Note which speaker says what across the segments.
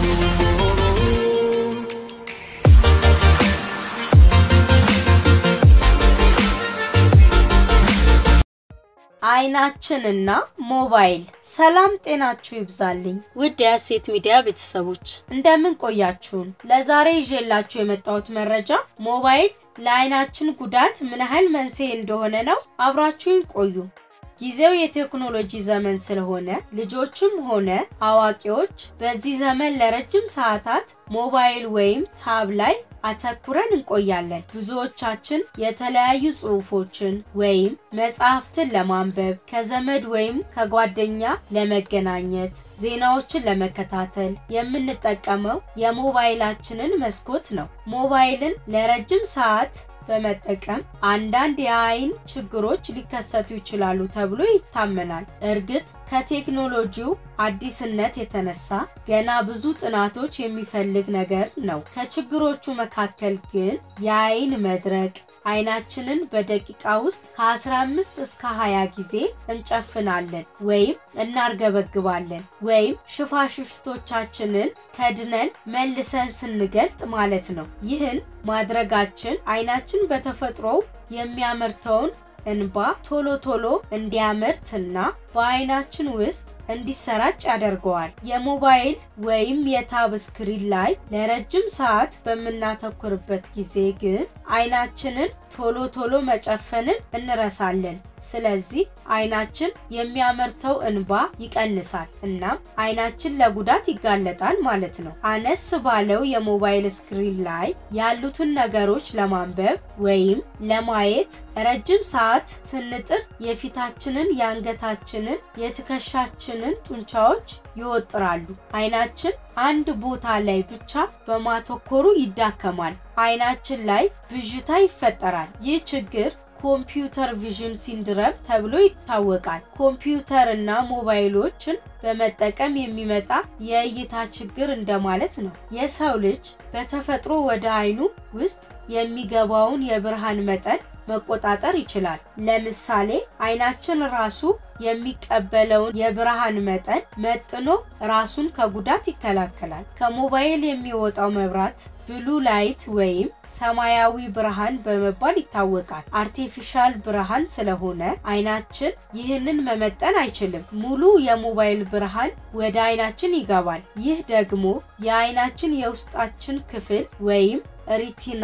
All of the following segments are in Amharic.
Speaker 1: አይናችንና ሞባይል። ሰላም ጤናችሁ ይብዛልኝ
Speaker 2: ውድ የሀሴት ሚዲያ ቤተሰቦች
Speaker 1: እንደምን ቆያችሁን? ለዛሬ ይዤላችሁ የመጣሁት መረጃ ሞባይል ለአይናችን ጉዳት ምን ያህል መንስኤ እንደሆነ ነው። አብራችሁን ቆዩ። ጊዜው የቴክኖሎጂ ዘመን ስለሆነ ልጆችም ሆነ አዋቂዎች በዚህ ዘመን ለረጅም ሰዓታት ሞባይል ወይም ታብ ላይ አተኩረን እንቆያለን። ብዙዎቻችን የተለያዩ ጽሑፎችን ወይም መጽሐፍትን ለማንበብ፣ ከዘመድ ወይም ከጓደኛ ለመገናኘት፣ ዜናዎችን ለመከታተል የምንጠቀመው የሞባይላችንን መስኮት ነው። ሞባይልን ለረጅም ሰዓት በመጠቀም አንዳንድ የአይን ችግሮች ሊከሰቱ ይችላሉ ተብሎ ይታመናል። እርግጥ ከቴክኖሎጂው አዲስነት የተነሳ ገና ብዙ ጥናቶች የሚፈልግ ነገር ነው። ከችግሮቹ መካከል ግን የአይን መድረቅ፣ አይናችንን በደቂቃ ውስጥ ከ15 እስከ 20 ጊዜ እንጨፍናለን ወይም እናርገበግባለን ወይም ሽፋሽፍቶቻችንን ከድነን መልሰን ስንገልጥ ማለት ነው። ይህን ማድረጋችን አይናችን በተፈጥሮው የሚያመርተውን እንባ ቶሎ ቶሎ እንዲያመርትና በአይናችን ውስጥ እንዲሰራጭ ያደርገዋል። የሞባይል ወይም የታብ ስክሪን ላይ ለረጅም ሰዓት በምናተኩርበት ጊዜ ግን አይናችንን ቶሎ ቶሎ መጨፈንን እንረሳለን። ስለዚህ አይናችን የሚያመርተው እንባ ይቀንሳል፣ እናም አይናችን ለጉዳት ይጋለጣል ማለት ነው። አነስ ባለው የሞባይል ስክሪን ላይ ያሉትን ነገሮች ለማንበብ ወይም ለማየት ረጅም ሰዓት ስንጥር የፊታችንን፣ የአንገታችንን፣ የትከሻችንን ጡንቻዎች ይወጥራሉ። አይናችን አንድ ቦታ ላይ ብቻ በማተኮሩ ይዳከማል። አይናችን ላይ ብዥታ ይፈጠራል። ይህ ችግር ኮምፒውተር ቪዥን ሲንድረም ተብሎ ይታወቃል። ኮምፒውተር እና ሞባይሎችን በመጠቀም የሚመጣ የእይታ ችግር እንደማለት ነው። የሰው ልጅ በተፈጥሮ ወደ አይኑ ውስጥ የሚገባውን የብርሃን መጠን መቆጣጠር ይችላል። ለምሳሌ አይናችን ራሱ የሚቀበለውን የብርሃን መጠን መጥኖ ራሱን ከጉዳት ይከላከላል። ከሞባይል የሚወጣው መብራት ብሉ ላይት ወይም ሰማያዊ ብርሃን በመባል ይታወቃል። አርቲፊሻል ብርሃን ስለሆነ አይናችን ይህንን መመጠን አይችልም። ሙሉ የሞባይል ብርሃን ወደ አይናችን ይገባል። ይህ ደግሞ የአይናችን የውስጣችን ክፍል ወይም ሪቲና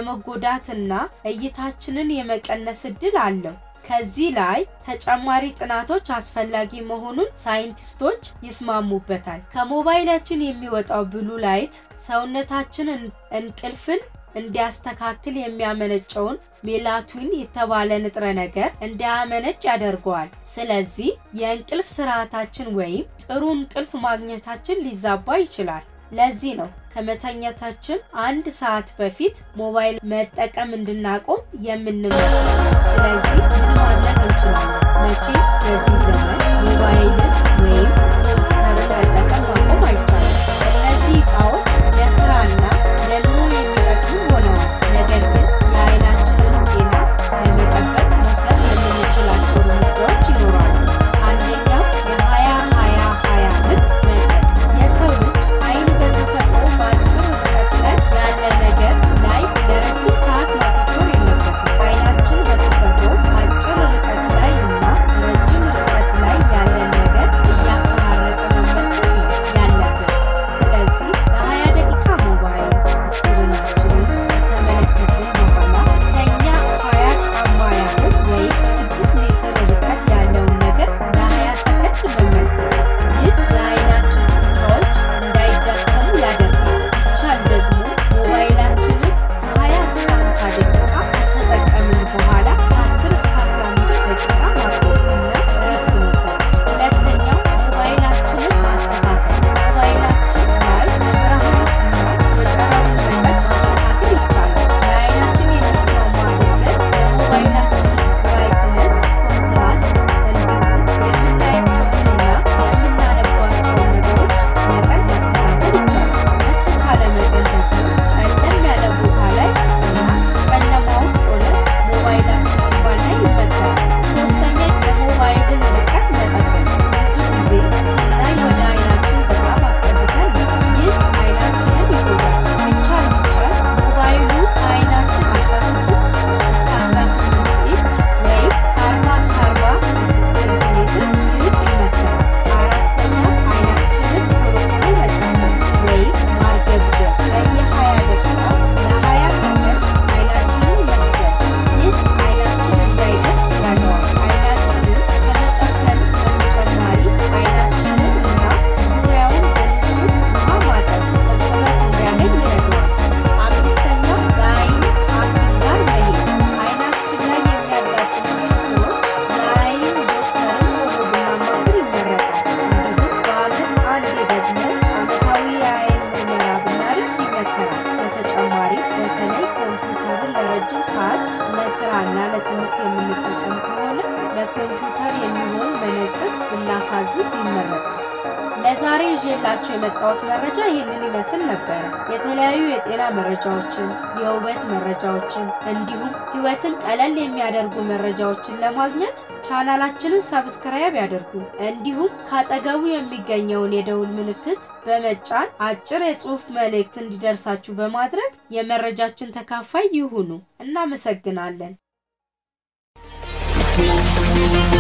Speaker 1: የመጎዳትና እይታችንን የመቀነስ እድል አለው። ከዚህ ላይ ተጨማሪ ጥናቶች አስፈላጊ መሆኑን ሳይንቲስቶች ይስማሙበታል። ከሞባይላችን የሚወጣው ብሉ ላይት ሰውነታችን እንቅልፍን እንዲያስተካክል የሚያመነጨውን ሜላቶኒን የተባለ ንጥረ ነገር እንዲያመነጭ ያደርገዋል። ስለዚህ የእንቅልፍ ስርዓታችን ወይም ጥሩ እንቅልፍ ማግኘታችን ሊዛባ ይችላል። ለዚህ ነው ከመተኛታችን አንድ ሰዓት በፊት ሞባይል መጠቀም እንድናቆም የምንመክረው። ስለዚህ ምን ማድረግ እንችላለን? መቼም በዚህ ዘመን ሞባይልን ወይም ኮምፒውተርን መጠቀም ማቆም አይቻልም። እነዚህ እቃዎች ለስራና ለኑሮ የሚጠቅሙ ሆነዋል። ነገር ግን የአይናችንን ጤና ለመጠበቅ መውሰድ የምንችላቸው እርምጃዎች ይኖራሉ። አንደኛው የሀያ ሀያ ሀያ ህግ መጠቀም የሰው ልጅ አይን በተፈጥሮ በአጭር ርቀት ላይ ያለ ነገር ላይ ለረጅም ሰዓት ማተኮር የለበትም። አይናችን በተፈጥሮ አጭር ርቀት ላይ እና ረጅም ርቀት ላይ ያለ ነገር እያፈራ ለስራና ለትምህርት የምንጠቀም ከሆነ ለኮምፒውተር የሚሆን መነጽር ብናሳዝዝ ይመረጣል። ለዛሬ ይዤላችሁ የመጣሁት መረጃ ይህንን ይመስል ነበረ። የተለያዩ የጤና መረጃዎችን፣ የውበት መረጃዎችን እንዲሁም ሕይወትን ቀለል የሚያደርጉ መረጃዎችን ለማግኘት ቻናላችንን ሰብስክራይብ ያደርጉ። እንዲሁም ካጠገቡ የሚገኘውን የደውል ምልክት በመጫን አጭር የጽሑፍ መልእክት እንዲደርሳችሁ በማድረግ የመረጃችን ተካፋይ ይሁኑ። እናመሰግናለን።